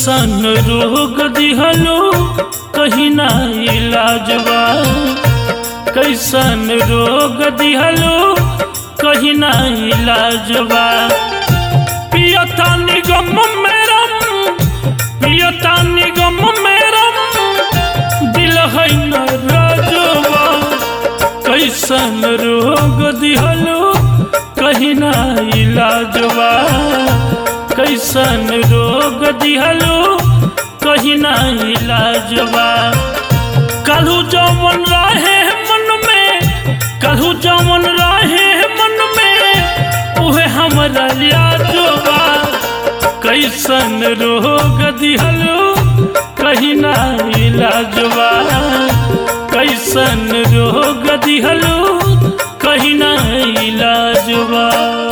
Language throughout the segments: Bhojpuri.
कैसन रोग दिहलो कहीं ना इलाजवा कैसन रोग दिहलो कहीं ना इलाजवा पियता निगम मेरम पियता निगम मेरम दिल है न राजवा कैसन रोग दिहलो कहीं ना इलाजवा कैसन रोग दिहलो कहीं ना इलाजवा कलू जवन रहे मन में कलू जवन रहे मन में उहे हमरा यादवा कैसन रोग दिहलो कहीं ना इलाजवा कैसन रोग दिहलो कहीं ना इलाजवा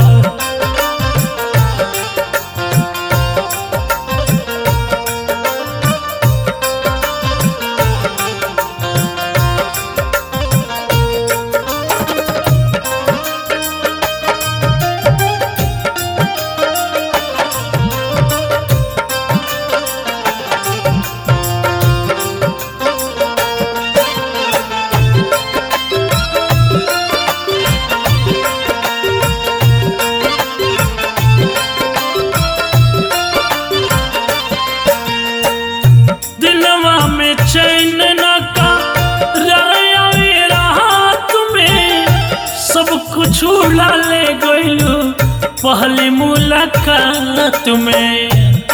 दिलवा में चैन न का राया रात में सब कुछ उड़ा ले गयो पहली मुलाकात में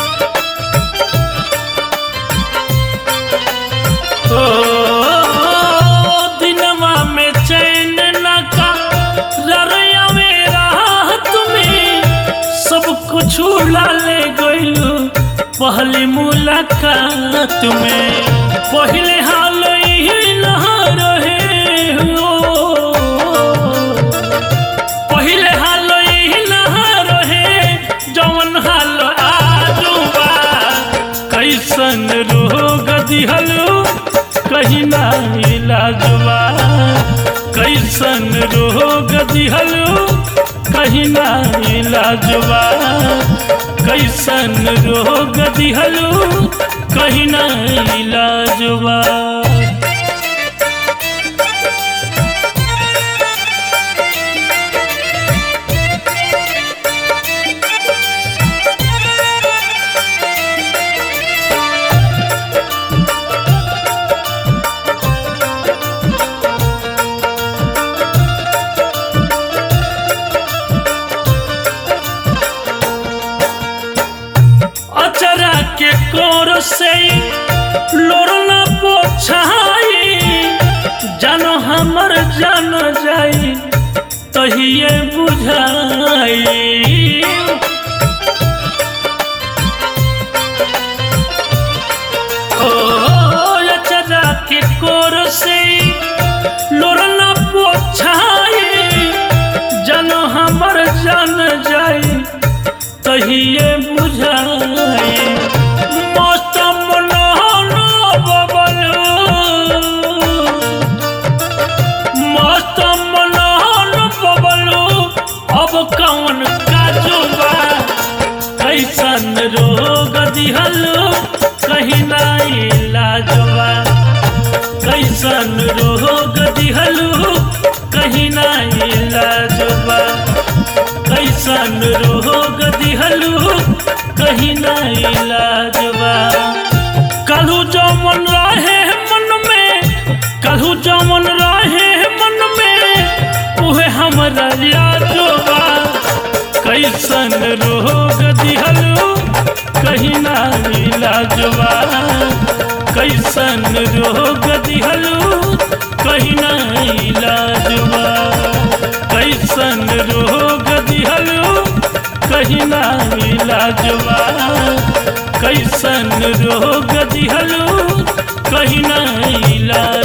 ओ दिलवा में चैन न का राया रात में सब कुछ उड़ा ले गयो पहली मुलाकात में पहले हाल ही न रहे हो पहले हाल ही न रहे जवन हाल आजुबा कैसन रोग दिहलो कहीं ना इलाजवा कैसन रोग दिहलो कहीं ना इलाजवा कैसन रोग दिहलो कहीं ना इलाजवा अचरा के कोर से लोरना पोछाई जानो हमर जान जाई तहिए बुझाई ओ अचरा के कोर से लोरना पोछाई जानो हमर जान जाई तहिए बुझाई मौसम नहनो बबलू मौसम नहनो बबलू अब कौन काजुबा कैसन रोग दिहलो कहीं ना इलाजवा कैसन रोग दिहलो कहीं ना इलाजवा कैसन रोग दिहलू कहीं ना इलाजवा कलू जमन रहे मन में कलू जमन रहे मन में उहे हमरा यादवा कैसन रोग दिहलू कहीं ना इलाजवा कैसन रोग दिहलू कहीं ना इलाजवा कैसन रोग दिहलो कहीं ना इलाजवा कैसन रोग दिहलो कहीं ना इलाज